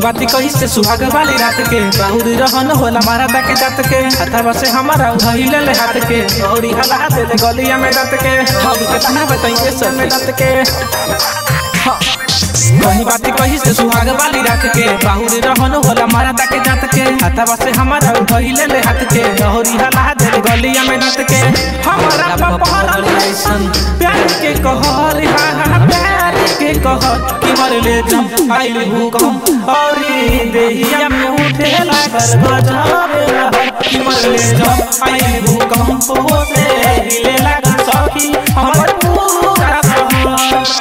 बाती कही से सुहाग वाली रात के बाहुरी रहन होला मारा दा के जात के हथवा से हमारा उधइले ले हाथ के औरी हला दे दे गलिया में दात के हम के तना बताई के सब में दात के हाँ। कही बाती कही से सुहाग वाली रात के बाहुरी रहन होला मारा दा के जात के हथवा से हमारा उधइले ले हाथ के औरी हला दे दे गलिया में दात के हमारा पपहर ऐसन प्यार के कहर हा हा प्यार के कहर कि मर ले जम आइल भूकंप और देहिया में उठे लागल गजब लहर कि मर ले जम आइल भूकंप से हिले लागल सखी हमर पूरा शहर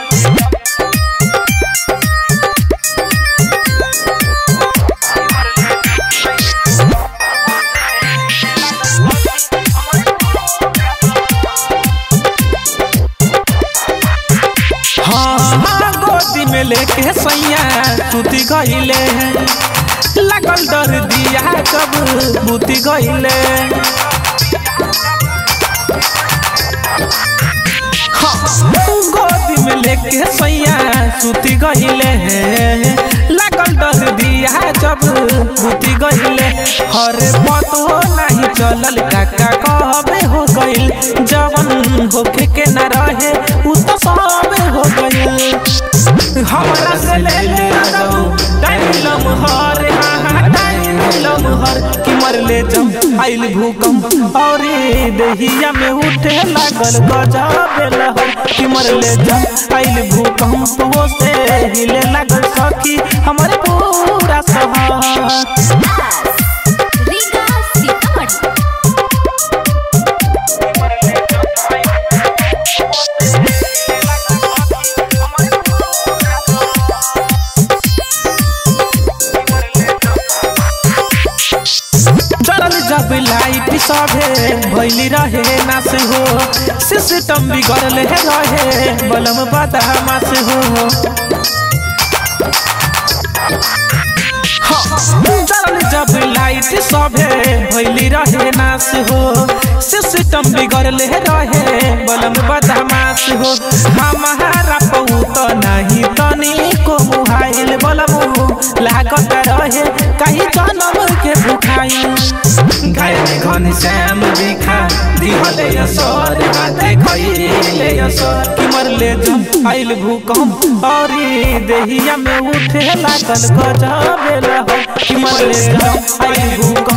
हाँ हाँ, गोदी में लेके सैया सुती गईले लगल डर दिया कब बुती गईले हाँ, गोदी में लेके सैया सुती गईले लगल डर दिया जब बुती गईले हर पतो नहीं चलल काका कहबे हो गईल जवन होखे के न रहे उ तो सब हो गईल हमरा से ले ले रहो टाइम लम्हर हाँ हाँ टाइम लम्हर कि मर ले जम आइल भूकंप और देहिया में उठे लागल गजब लहर कि मर ले जम आइल भूकंप वो से हिले लागल सखी हमारे पूरा शहर रीगा सीतामढ़ी जरल जब लाइट सभे भैली रहे ना से हो सिस्टम बिगड़ल है रहे बलम बदामा से हो जरल जब लाइट सभे भैली रहे ना से हो सिस्टम बिगड़ल है रहे बलम बदामा से हो हमारा पौत नहीं तनी को मुहाइल बलमु लागत रहे कहीं जन्म के भुखाई घायल घन श्याम दिखा दिहले असर हाथे खइले असर कि मरले जम आइल भूकंप और देहिया में उठे लागल गजब लहर कि मरले जम आइल भूकंप